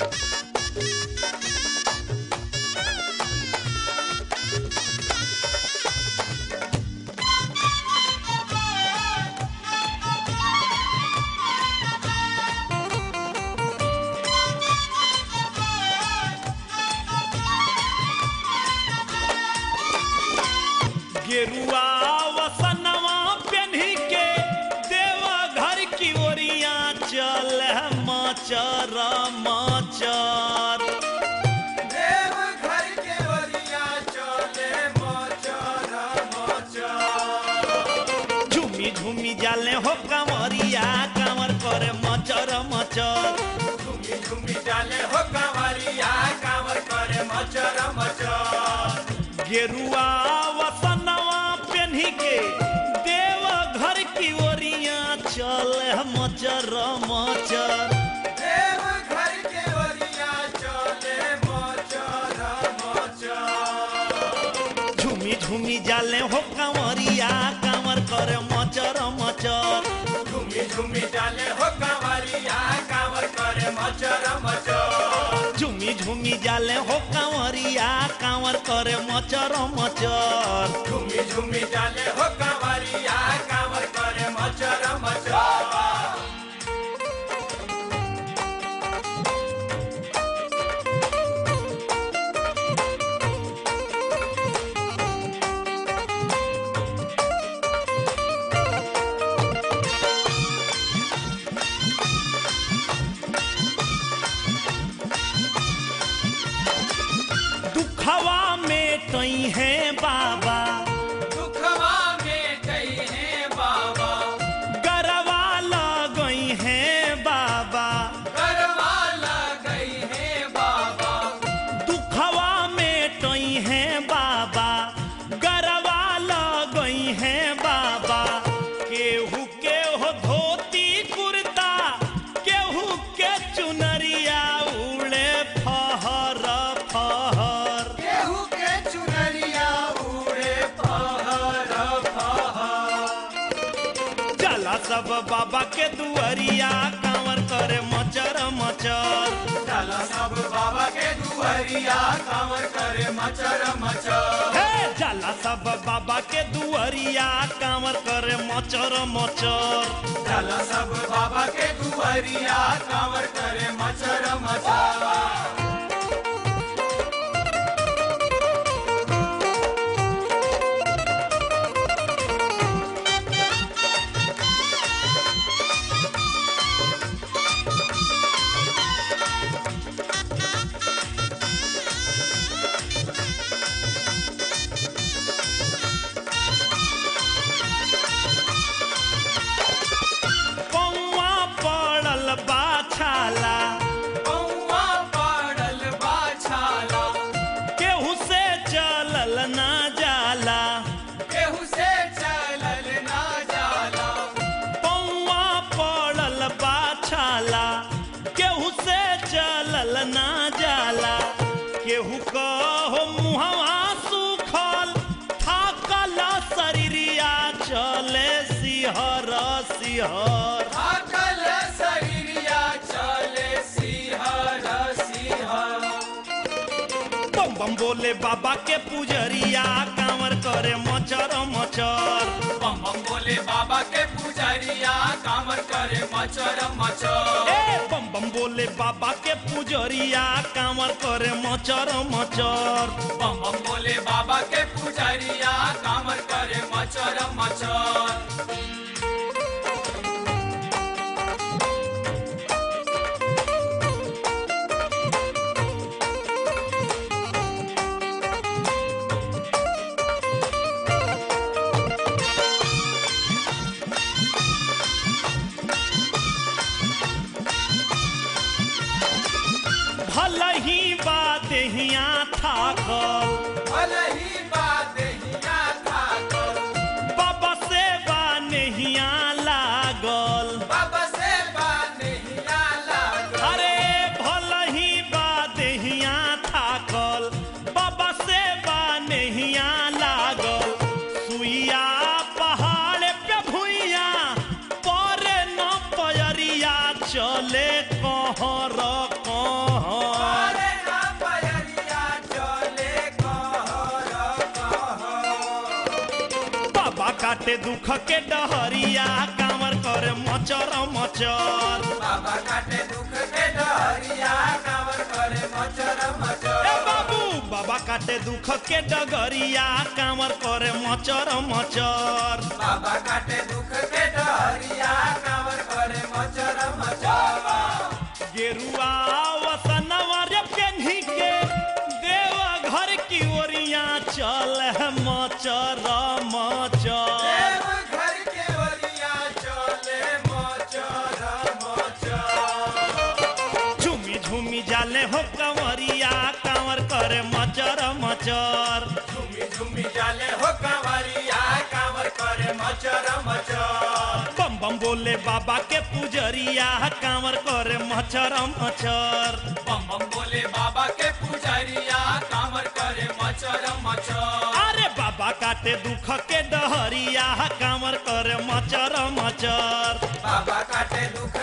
गेरुआ वसनवा पेन्ही के देवा घर की ओरिया चल मचर मचर देव घर के ओरिया चले मचर मचर झूमी झूमी जाले हो कमरिया कमर करे मचर मचर झूमी झूमी डाले हो कांवरिया कांवर करे मचर मचर गेरुआ वसनवा पेन्ही के देव घर की ओरिया चल मचर मचर देव घर के ओरिया चले मचर मचर झूमी झूमी जाले हो कमरिया कमर करे मचर मचर झूमी झूमी डाले हो कांवरिया कांवर करे मचर मचर झूमी झूमी जाले हो कंवरिया कांवर करे मचर मचर झूमी झूमी डाले हो कांवरिया कांवर करे मचर मचर दुखवा में तई है बाबा दुखवा में गई है बाबा गरवा लगई है बाबा करवाला गई है बाबा दुखवा में तई है बाबा गरवा लगई है बाबा केहू के हो धोती कुर्ता केहू के चुनरिया उड़े फहर फहर केहू के चुनरिया उड़े फहर फहर चला सब बाबा के दुआरिया कांवर करे मचर मचर चला सब बाबा के दुहरिया कांवर करे मचर मचर हे चला सब बाबा के दुआरिया कांवर करे मचर मचर चला सब बाबा के दुहरिया कांवर करे मचर मचर कौआ पड़ल बाछाला कौआ पड़ल बाछाला केहू से चलल ना जाला केहू से चलल ना जाला कौआ पड़ल बाछाला केहू से चलल ना जाला केहू कहो मुहवा सुखल थाकल शरीरिया चले सिहर सिहर थाकल शरीरिया चले सिहर सिहर बम बम बोले बाबा के पुजरिया कांवर करे मचर मचर बम बम बोले बाबा के पुजरिया कांवर करे मचर मचर ए बम बम बोले बाबा के पुजरिया कांवर करे मचर मचर बम बम बोले बाबा के पुजरिया कांवर करे मचर मचर भल ही बात हिया थाकल भले ही बात हिया थाकल बाबा से बा नहिया लागल बाबा से बात हिया लागल अरे भल ही बात हिया थाकल बाबा से बा नहिया लागल सुइया पहाड़ पे भुइया पर न पयरिया चले कहर कहर काटे दुख के डहरिया कांवर करे मचर मचर बाबा काटे दुख के डहरिया कांवर करे मचर मचर ए बाबू बाबा काटे दुख के डगरिया कांवर करे मचर मचर बाबा काटे दुख के डहरिया कांवर करे मचर मचर गेरुआ वसनवा रे पेन्ही के देवा घर की ओरिया चल मचर मचर देव घर के ओरिया चले मचर मचर झूमी झूमी जाले हो कंवरिया कांवर करे मचर मचर झूमी झूमी जाले हो कांवरिया कांवर करे मचर मचर बम बम बोले बाबा के पुजरिया कांवर करे मचर मचर बम बम बोले बाबा के पुजारिया कांवर करे मचर मचर अरे बाबा काटे दुख के डहरिया कांवर करे मचर मचर बाबा काटे दुख